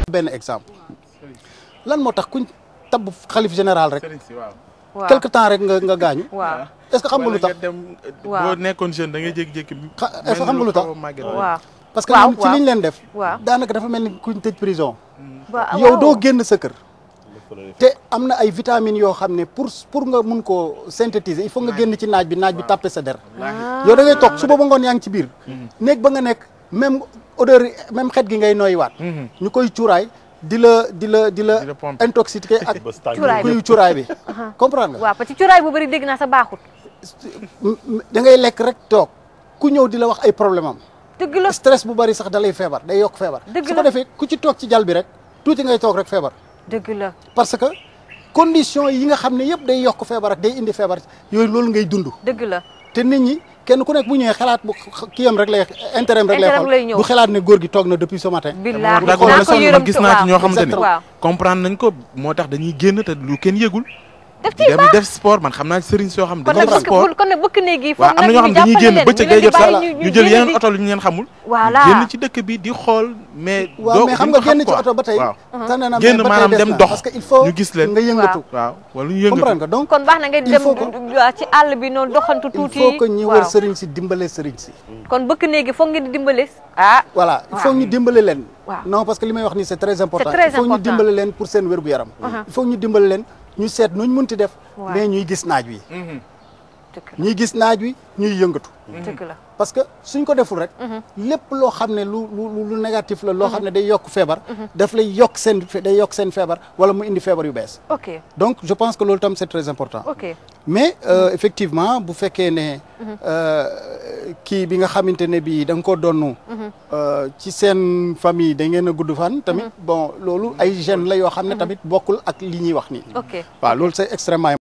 benn exemple lan moo tax kuñ tabb xalif général rek sëriñ si waaw. waaw quelque temps rek nga nga gaañu waaw est-ce que xam nga lu tax wala nga dem Waaw. boo nekkoon jeune da ngay jékki-jékki. Xa- est-ce que xam nga lu tax? mel ni xaw a màgget. waaw parce que waaw, ñun ci waaw. liñ leen def waaw daanaka dafa mel ni kuñ tëj prison waaw yow doo génn sa kër te am na ay vitamines yoo xam ne pour pour nga mun koo synthétiser il faut nga génn ci naaj bi naaj bi tàppe sa der yow da ngay toog suba ba ngoon yaa ngi ci biir néeg ba nga nekk même odeur yi même xet gi ngay nooyiwaat ñu koy cuuraay di la di la di la Di la pomper. intoxiqué ak Cuuraay bi. kuy cuuraay bi comprendre nga waaw parce que cuuraay bu bëri dégg naa sa baaxut da ngay lekk rek toog ku ñëw di la wax ay problème am dëgg la stress bu bari sax da lay feebar day yokk feebar Dëgg su la. ko defee ku ci toog ci jal bi rek tuuti ngay toog rek feebar dëgg la parce que condition yi nga xam ne yëpp day yokk feebar ak day indi feebar yooyu loolu ngay dund dëgg la te nit ñi kenn ku nekk bu ñëwee xalaat bu kiyam rek lay intérêt rek lay Intérêt lay xool ñëw. du xalaat ne góor gi toog na depuis ce matin billaahi d'accord naa la ko sax yërëm man gis naa ci ñoo xamante ne waaw comprendre nañ ko moo tax dañuy génn te lu kenn yëgul. def di ci dem def sport man xam naa ci sëriñ soo xam kon dañuy nag def sport. bëkk kon nag bëkk néeg yi waaw foog am na ñoo xam dañuy génn bëccëg day jot sax ñu jël yeneen oto lu ñu leen xamul. Voilà. génn ci dëkk bi di xool mais. waaw doo mais xam duñ nga ko génn ci quoi. oto ba tey waaw tane na génn mais ba tey maanaam des dem na. dox parce que il faut ñu gis leen. nga yëngatu waaw wala ñu yëngatu. comprendre nga donc kon baax na nga Il dem faut que- waaw ci àll bi noonu doxantu il tuuti faut que ñi waaw wër sëriñ si dimbale sëriñ si kon bëkk néeg yi foog ngeen di dimbale ah voilà il faut ñu dimbale leen Waaw. non parce que li may wax nii c'est très important très il faut ñu important. dimbale leen pour seen wér gu yaram il faut ñu dimbale leen ñu seet nuñ munti def Waaw. mais ñuy gis naaj wi dëgg ñuy gis naaj wi ñuy yëngatu la dëgg la parce que suñ ko deful rek lépp loo xam ne lu lu lu négatif la loo xam ne day yokk feebar daf lay yokk seen day yokk seen feebar wala mu indi feebar yu bees ok donc je pense que loolu tam c'est très important ok mais euh, effectivement bu fekkee ne euh, kii bi nga xamante ne bii da nga ko donnu euh, ci seen famille da ngeen a gudd fan tamit bon loolu ay gènes la yoo xam ne tamit bokkul ak li ñuy wax nii ok waaw loolu c'est extrêmement